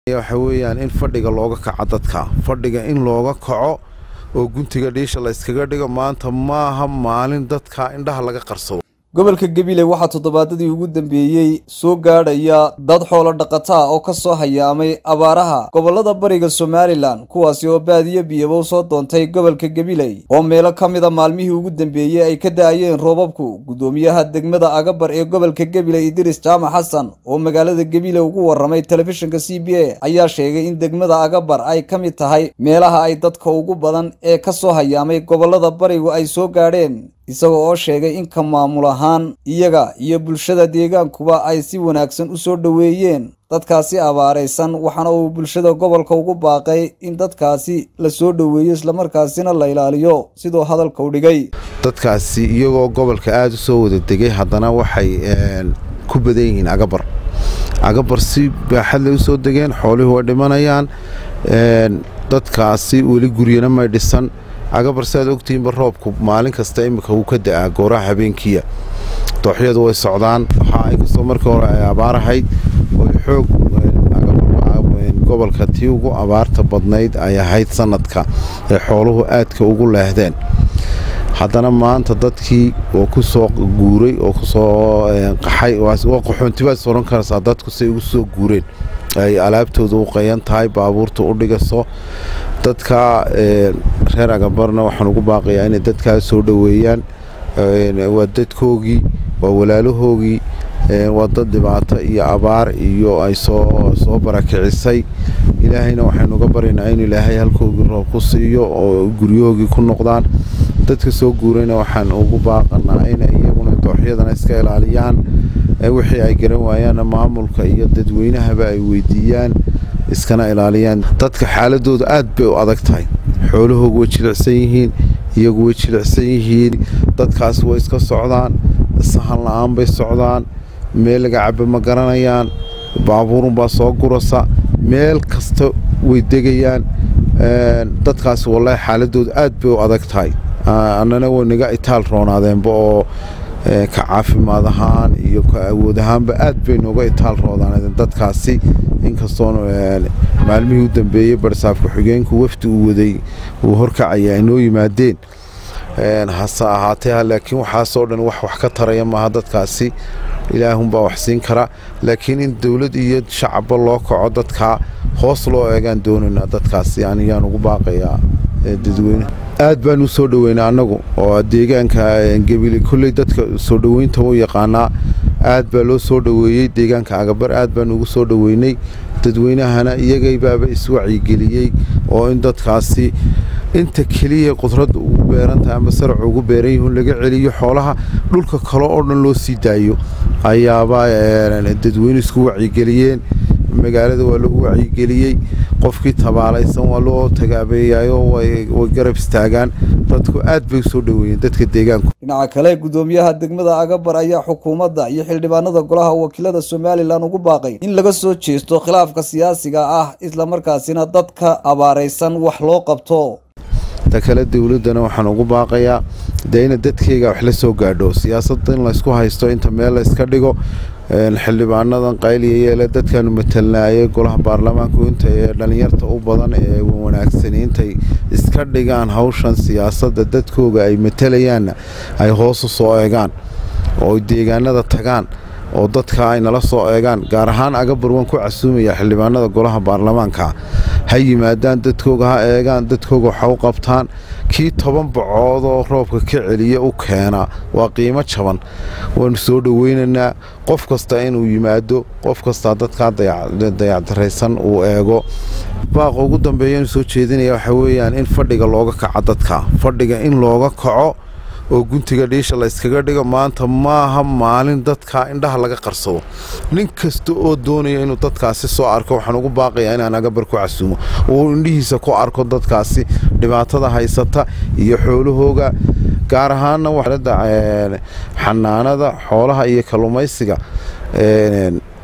waxa weeyaan in fadhiga looga kaco dadka fadhiga in looga kaco oo guntiga dhiisha la yskaga dhigo maanta maaha maalin dadka indhaha laga qarsado gobolka gabiley waxaa toddobaadadii ugu dambeeyey soo gaadhaya dad xoolo dhaqata ah oo ka soo hayaamay abaaraha gobollada bariga somalilan kuwaasi oo baadiyo biyaba u soo doontay gobolka gabiley oo meelo ka mid a maalmihii ugu dambeeyey ay ka da-ayeen roobabku guddoomiyaha degmada agabar ee gobolka gabiley idris jaamac xasan oo magaalada gabiley ugu waramay telefishinka c b a ayaa sheegay in degmada agabar ay ka mid tahay meelaha ay dadka ugu badan ee ka soo hayaamay gobollada barigu ay soo gaadheen isagoo oo sheegay in ka maamul ahaan iyaga iyo bulshada deegaankuba ay si wanaagsan u soo dhoweeyeen dadkaasi abaaraysan waxaana uu bulshada gobolka ugu baaqay in dadkaasi la soo dhoweeyo islamarkaasina la ilaaliyo siduu hadalka u dhigay dadkaasi iyagoo gobolka aada u soo wada degay haddana waxay ku badan yihiin agabar agabar si baaxadlay u soo degeen xoolihii way dhimanayaan dadkaasi weli guryana may dhisan agabar si aad ogtihiinba roobku maalin kasta imika wuu ka da-aa gooraha habeenkiya dooxyadu way socdaan waxaa inkastoo markii hore ay abaarahayd oy xoog gobolka tii ugu abaarta badnayd ay ahayd sanadka ee xooluhu aadka ugu leehdeen haddana maanta dadkii oo ku soo guuray oo kusoo qaxay qaxoontibaad oran karaysaa dadku say ugu soo guureen ay alaabtooda u qayan tahay baabuurta u dhigaso dadka reer agabarna waxaan ugu baaqayaa inay dadkaas soo dhoweeyaan waa dadkoogii waa walaalahoogii waa dad dhibaato iyo abaar iyo ay soo soo barakicisay ilaahayna waxaynu uga baryaynaa in ilaahay halkoogii roob ku siiyo oo guryahoogii ku noqdaan dadka soo guurayna waxaan ugu baaqanaa inay iyaguna dooxyadana iska ilaaliyaan wixii ay garan waayaanna maamulka iyo dadweynahaba ay weydiiyaan iskana ilaaliyaan dadka xaaladooda aad bay u adag tahay xoolahoogu way jilicsan yihiin iyagu way jilicsan yihiin dadkaas way iska socdaan sahan la-aan bay socdaan meel laga cabo ma garanayaan baabuurunbaa soo gurasa meel kasta way degayaan dadkaas wallaahi xaaladooda aad bay u adag tahay annana way naga itaal roonaadeenba oo ka caafimaad ahaan iyo ka awood ahaanba aad bay nooga itaal roodaaneen dadkaasi inkastoo maalmihii u dambeeyey barsaafka xigeenku wafdi uu waday uu horkacaya ay noo yimaadeen hase ahaatee laakiin waxaasoo dhan wax wax ka taraya maaha dadkaasi ilaahunbaa wax siin kara laakiin in dowlad iyo shacabba loo kaco dadkaa hoos loo eegaan doonaynaa dadkaasi aniyaan ugu baaqayaa dadweyne aad baan u soo dhoweynaa annagu oo deegaanka gebile kolley dadka soo dhoweynta u yaqaanaa aad baa loo soo dhoweeyey deegaanka agabar aad baan ugu soo dhoweynay dadweynahana iyagaybaaba iswacyigeliyey oo in dadkaasi inta keliya qudradda ugu beerantahay ama saracu ugu beeran yihiin laga celiyo xoolaha dhulka kale oo dhan loo sii daayo ayaaba dadweyne isku wacyigeliyeen magaalada waa lagu wacyigeliyey qofkii tabaalaysan waa loo tagaabeeyayo way garab istaagaan dadku aad bay usoo dhoweeyeen dadka deegaanku dhinaca kale guddoomiyaha degmada agabar ayaa xukuumadda iyo xildhibaanada golaha wakiilada somalilan ugu baaqay in laga soo jeesto khilaafka siyaasiga ah islamarkaasina dadka abaaraysan wax loo qabto ta kale dowladdana waxaan ugu baaqayaa dee ina dadkeyga wax la soo gaadho siyaasadda in laysku haysto inta meel la yska dhigo xildhibaanadan qayliya yeele dadkaanu matalnaayay golaha baarlamaanku inta ee dhallinyarta u badan ee wanaagsani intay iska dhigaan hawshan siyaasadda dadkooga ay matalayaanna ay hoos u soo eegaan oo deegaanada tagaan oo dadka ay nala soo eegaan gaar ahaan agabar waan ku casuumayaa xildhibaanada golaha baarlamaanka ha yimaadaan dadkooga ha eegaan dadkooga waxa u qabtaan kii toban bacoodoo roobka ka celiya u keena waa qiimo jaban waanu soo dhoweynaynaa qof kasta inuu yimaado qof kastaa dadkaa dayacdaraysan uu eego baaqa ugu dambeeyanu soo jeedinaya waxa weeyaan in fadhiga looga kaco dadka fadhiga in looga kaco oo guntiga dhiisha la yskaga dhigo maanta maaha maalin dadka indhaha laga qarsado nin kasta oo doonaya inuu dadkaasi soo arko waxaan ugu baaqayaa inaan agabar ku casuumo uu indhihiisa ku arko dadkaasi dhibaatada haysata iyo xoolahooga gaar ahaanna waxalada xanaanada xoolaha iyo kalluumaysiga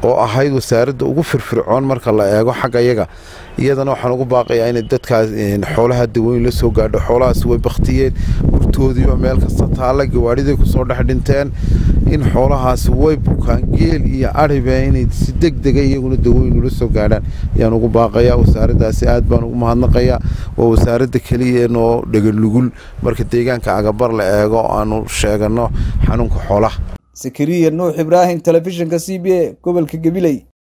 oo ahayd wasaaradda ugu firfircoon marka la eego xagga yaga iyadana waxaan ugu baaqayaa inay dadkaas xoolaha daweyn la soo gaadho xoolahaas way baktiyeen urtoodiiba meel kasta taalla gawaadhiday kusoo dhex dhinteen in xoolahaasi way bukaan geel iyo ariba inay si deg dega iyaguna daweyn ula soo gaadhaan ayaan ugu baaqayaa wasaaraddaasi aad baan ugu mahadnaqayaa waa wasaaradda keliya noo dheganugul marka deegaanka agabar la eego aanu sheegano xanuunka xoolaha sakariya nuux ibraahim telefishinka c b a gobolka gabiley